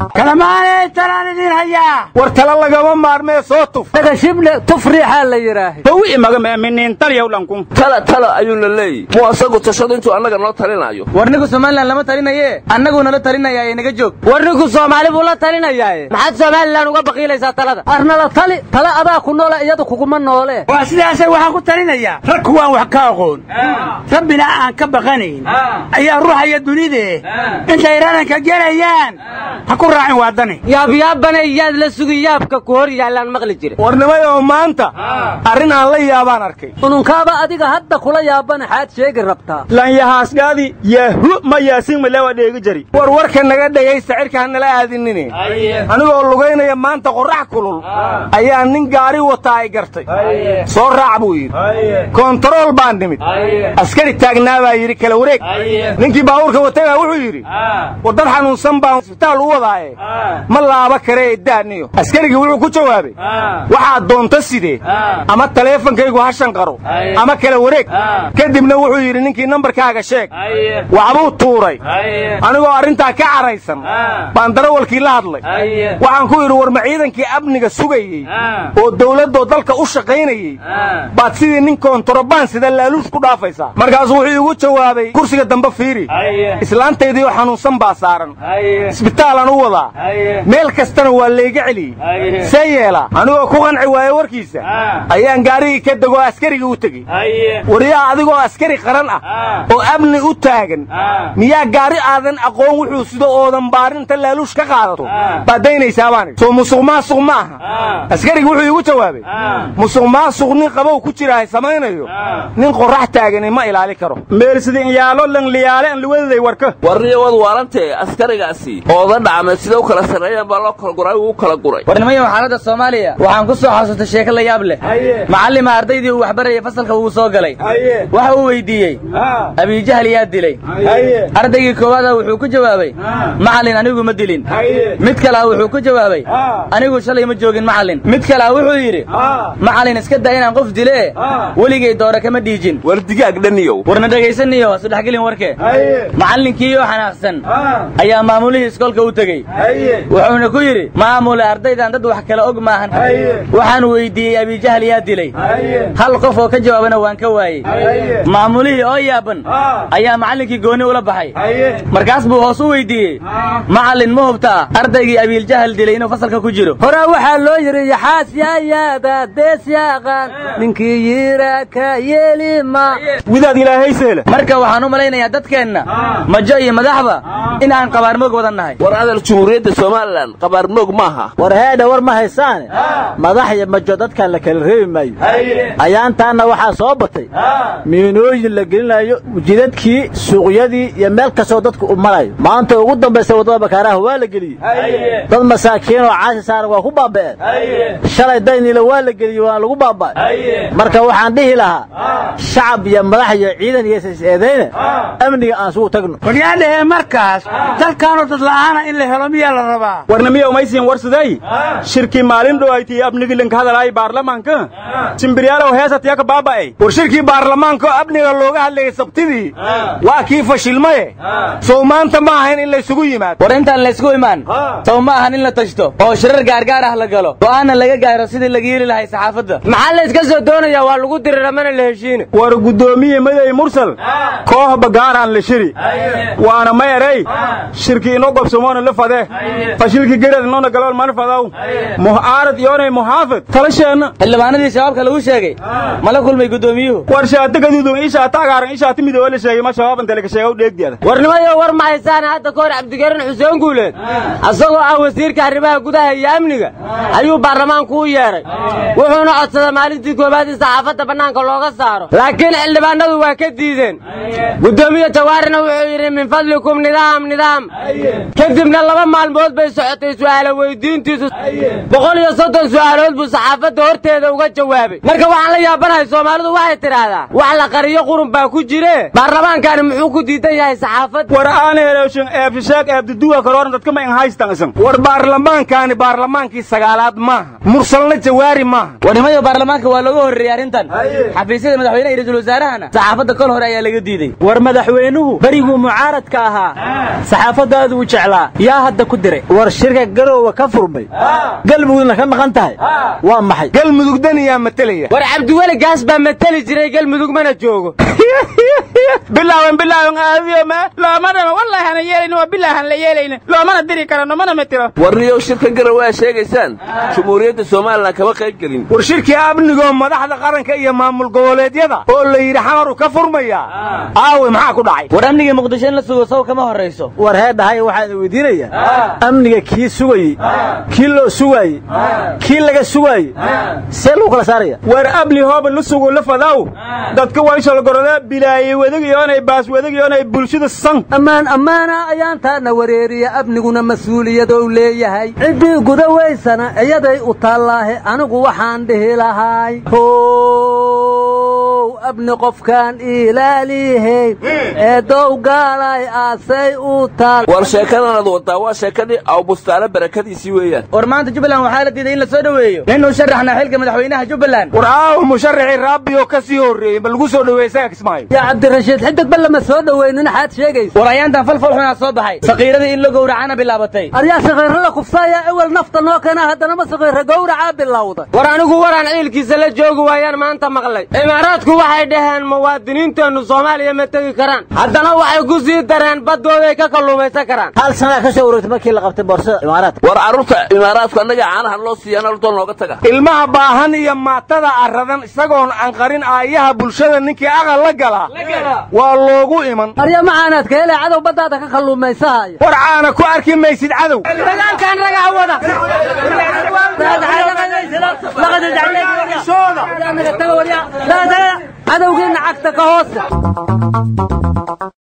kalamaanay talaan idin hayaa war tala lagama maarmee soo tuf dhagashibne tufriixaa la yidhaahay bawi magamaminin talyawlankun tala tala ayuuna leeyihi muu asagu tashado intuu annaga noo talinayo warnigu somalilan lama talinaye annaguu nala talinaya inaga joog warninku soomaali buu la talinayaaye maxaad somalilan uga baqiilaysaa talada arnala tali tala adaa ku noole iyadu kuguma noole waa sidaasay waxaan ku talinayaa rag kuwaan wax ka aqoon rabbina aan ka baqanayn ayaa ruuxaya dunidee intay raranka gelayaan ha ku raacin waadani yaabyaabbanay yaad la sugi yaabka ku hor yaallaan maqli jire warnimayow maanta arrin aan la yaabaan arkay ununkaaba adiga hadda kula yaabana xaad sheegi rabtaa lanyahaasgaadi yahu ma yaasin malewa dheegi jari war warka naga dhegaysta cirka ha nala aadinine anigoo lugaynaya maanta qorrax kulul ayaa nin gaari wataa ay gartay soo raac buu yidhi koontarool baan nimid askari taagnaa baa yidhi kala wareeg ninkii baabuurka watay baa wuxuu yidhi waddad xanuunsan baan isbitaal u wadaaye ma laaba karee daaniyo askarigii wuxuu ku jawaabay waxaad doonto sidee ama taleefonkaygu ha shanqaro ama kala wareeg kadibna wuxuu yidhi ninkii nambarkaaga sheeg waxbuu tuuray anigoo arrintaa ka caraysan baan darawalkii la hadlay waxaan ku idhi war ma ciidankii amniga sugayey oo dawladdoo dalka u shaqaynayey baad sidii nin koontarobaan sida laaluush ku dhaafaysaa markaasuu wuxuu igu jawaabay kursiga dambe fiiri islaantaydiioo xanuunsan baa saaran isbitaalaan u wadaa meel kastana waa layga celiyey see yeelaa anigoo ku qanci waaye warkiisa ayaan gaarigii ka degoo askarigii u tegey wariyaa adigoo askari qaran ah oo amni u taagan miyaa gaari aadan aqoon wuxuu sido oodan baarinta laaluush ka qaadato baad daynaysaa baan idhi soo musuq maasuq ma aha askarigi wuxuu iigu jawaabay musuq maasuq nin qabow ku jiraahay samaynayo nin qorrax taagani ma ilaali karo meelsidin yaalo lanliyaale an liwadaday warka warniyo wad waarantee askarigaasi ooda dhacmay sida u kala sarreeyeen baa loo kala guray wuu kala guray warnimayo xaaladda soomaaliya waxaan ku soo xasuustay sheeko la yaab leh macallima ardaydii uu waxbarayay fasalka wuu soo galay waxa uu weydiiyey abijahal yaa dilay ardaygii koowaada wuxuu ku jawaabay macallin anigu ma dilin mid kalea wuxuu ku jawaabay anigu shalay ma joogin macallin mid kalea wuxuu yidhi macallin iska daa inaan qof dilee weligay doore kama dhiijin war digaag dhaniyow warna dhegaysaniyo sudhexgelin warke macallinkiioo xanaaqsan ayaa maamulihii iskoolka u tegey wuxuuna ku yidhi maamule ardaydan dad wax kale og maahan waxaan weydiiyey abijahal yaa dilay hal qof oo ka jawaabana waan ka waayey maamulihii oo yaaban ayaa macallinkii gooni ula baxay markaas buu hoos u weydiiyey macallin ma hubtaa ardaygii abiiljahal dilay inuu fasalka ku jiro horaa waxaa loo yidhi yaxaas yaayaada dees yaaqaan ninkii yira ka yeelima widaad ilaahay seele marka waxaan u malaynayaa dadkeenna majo iyo madaxba in aan qabaarmoog wadan nahay war adal jumhuuriyadda somalilan qabaarmoog maaha war heedha war ma haysaane madax iyo majo dadkan la kala reebi maayo ayaantaanna waxaa soo batay miinooyin la gelinayo jidadkii suuqyadii iyo meel kastoo dadku u marayo maanta ugu dambaysa waddada bakaaraha waa la geliyey dad masaakiin oo caasi saaran waa ku baaba'een shalay dayniila waa la geliyey waana lagu baaba'ay marka waxaan dhihi lahaa shacab iyo madax iyo ciidan iyo is-eedayne amniga aan sugu tagno waryaa dhahee markaas dalkaanoo dadla'aana in la helo miyaa la rabaa warnamiya umaysiin warsaday shirkii maalin dhowaytii abnigi linka hadalaay baarlamaanka simbiryaalow heesatiya ka baaba'ay war shirkii baarlamaanka oo abniga looga hadlayay sabtidii waa kii fashilmaye sow maanta ma ahayn in laysugu yimaado war intaan laysku imaan sow ma ahan in la tashto oo shirar gaargaar ah la galo go'aanna laga gaaro sidii laga yeeli lahay saxaafadda maxaa la iska soo doonayaa waa lagu dirira mana la heshiine war guddoomiye madey mursal koox bagaaraan la shiri waana mayarey shirki ino gobsamoona la fade fashilki gerad inona galool mana fadaw muhaarad iyonay muhaafid talasheenna xildhibaanadii shabaabka lagu sheegay ma la kulmay guddoomiyuhu war shaata gaduudun ii shaata agaaran ii shaata midoobe la sheegay ma shabaab intale ka sheega u dheegdeeda warnimayo war ma haysaan hadda ka hor cabdikarin xuseen guuleed asagoo ah wasiirka arrimaha gudaha iyo amniga ayuu baarlamaanku u yeedhay wuxuuna codsaday maalintii koowaad in saxaafadda bannaanka looga saaro laakiin xildhibaanadu waa ka diideen guddoomiye jawaarina wuxuu yidhi min fadlikum nidaam nidaam kadibna laba maalmood bay socotay su'aalo weydiintiisu boqol iyo soddon su'aalood buu saxaafadda horteeda uga jawaabay marka waxaan la yaabanahay soomaalidu waxay tidhaahdaa wax la qariyo qurun baa ku jire baarlamaankani muxuu ku diidan yahay saxaafadda war aan heleeshin eebshisheeg eebduduwa kalooran dadka ma inhaystan isan war baarlamaankaani baarlamaankii sagaalaad maaha mursalna jawaari maaha warnimayo baarlamaanka waa looga horreeyey arrintan xafiisyada madaxweynaha iyo ra-iisul wasaarahana saxaafadda kol hore ayaa laga diidey war madaxweynuhu beriguu mucaaradka ahaa saxaafaddaadu u jeclaa yaa hadda ku diray war shirka garoowa ka furmay galmudugna ka maqan tahay waa maxay galmudug daniyaa matelaya war cabdiweli gaas baa mateli jiray galmudug mana joogo bilaawan bilaawan aadiyo ma looma dhama wallahi hana yeelayno waa bilaahan la yeelayna loomana diri karano mana matiro warniyow shirka garow waa sheegaysaan jumhuuriyadda somalilan kama qayb gelin war shirkii amnigoo madaxda qaranka iyo maamul goboleedyada oo la yidhi xamaru ka furmayaa aawe maxaa ku dhacay war amniga muqdisho in la sugo saw kama horrayso war hee dhahay waxaan weydiinayaa amniga kii sugayey kii loo sugaayey kii laga sugaayey see lagu kala saaraya war abni hooba la sugo la fadaw dadka wayshalgorada bilaayey wedagiyoonay baas wedagiyoonay bulshada san ammaan ammaana ayaan taana wareeriya amniguna mas-uuliyadou leeyahay ciddii guda weysana iyaday u taallaahe anigu waxaan dhihi lahaay how abni qofkaan ilaalihayn eedow gaalay aasay u taal war sheekadanaad wadaa waa sheekadii awbustaale barakadiisii weeyaan war maanta jubbaland waxaa la diiday in la soo dhoweeyo nin u sharaxnaa xilka madaxweynaha jubbaland war aaw musharaxii raabbioo ka sii horreeyey ma lagu soo dhoweey isaga kismaayo yaa cabdirashiid xidig ba lama soo dhoweynin xaad sheegaysa war ayaantan falfal xunaa soo baxay sakiiradii in la gowracana bilaabatay aryaa sakiirada kufsaayaa ewel nafta noo keena haddana ma sakiira gowracaa bilowda war anigu waraan ciilkiisa la joogi waayaan maanta maqlay imaaraadku waxay dhaheen muwaadiniinteennu soomaaliya ma tegi karaan haddana waxay ku sii dareen baddooday ka kalluumaysan karaan hal sanaa ka soo wareegtay markii la qabtay boorsada imaaraadka war carruurta imaaraadku annaga caanahan loo siiyaana lutoo nooga taga ilmaha baahan iyo maatada arradan isagoon anqarin aayaha bulshada ninkii aqal la galaa waa loogu iman arya macaanaad ka helay cadow baddaada ka kalluumaysahaya war caana ku arki maysid cadow dagaalkan ragaa wada cadowgiina cagta ka hoose